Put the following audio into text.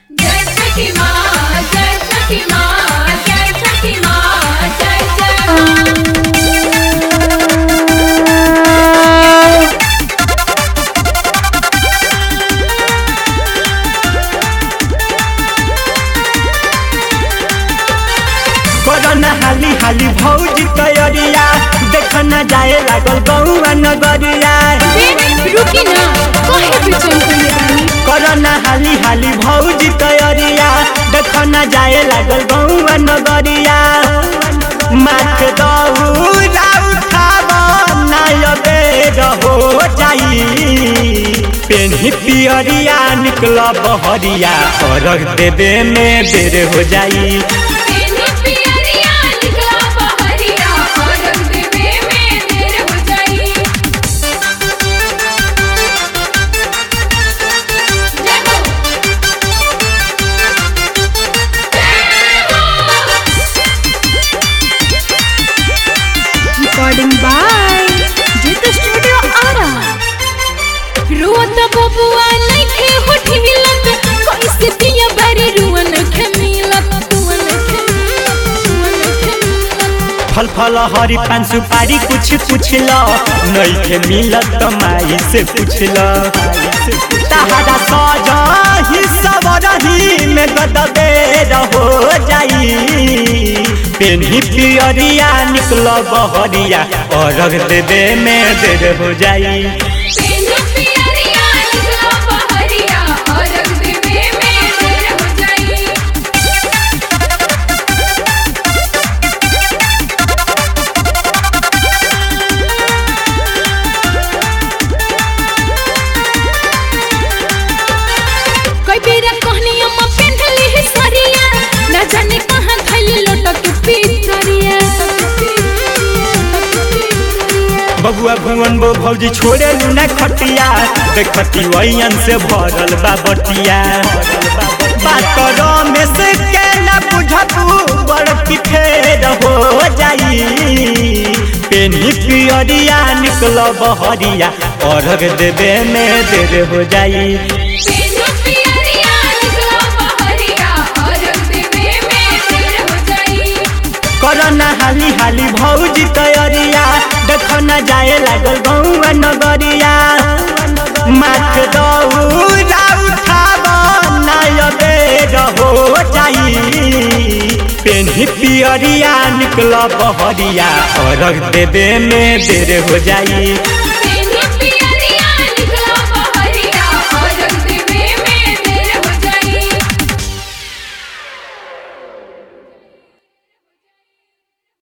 जय छठी माँ जय छठी माँ जय छठी माँ जय जय कोरोना हाली हाली भौजी तैयारिया देख न जाए लागल गौआ नगरिया रुकी ना काहे बेचैन करले बानी कोरोना हाली हाली भौजी तैयारिया देख न जाए लागल गौआ नगरिया माथ दौरा उठाब नायबे रहो जाई पेन्ही पियरिया निकल बहरिया अर्घ देवे में देर हो जाई तेने पियरिया निकला बहरिया और रंग देवे में देर हो जाई जय हो recording by Jit Studio Ara. रोत बबुआ नइखे होठी मिलत कैसे दिया बारी रुअन खे मिलत रुअन खे मिलत रुअन खे मिलत फल फल हरी पान सुपारी कुछ पूछ लो नइखे मिलत त माई से पूछ लो तहरा सजा ही सब रही में गदबे रहो जाई पेन्ही पियरिया निकल बहरिया अर्घ देवे में देर हो जाई तेने पियरिया निकला बहरिया और रंग देवे में देर हो जाई कई बेरा कहनी अम्मा पेंधली है सरिया ना जाने कहां थैली लटक पितरिया बबुआ भुवन बो भौजी छोड़े लूना खटिया देखती वैयन से भरल बा बटिया बात में से के न बुझबू बड़ पिठेर हो जाई पेनी पियरिया निकल बहरिया अर्घ देवे में देर हो जाई तेने पियरिया निकला बहरिया और रंग देवे में देर हो जाई करना हाली हाली भौजी तैयारिया देख न जाए लागल गौआ नगरिया माथ दौरा उठाब नायबे रहो जाई पेन्ही पियरिया निकल बहरिया अर्घ देवे में देर हो जाई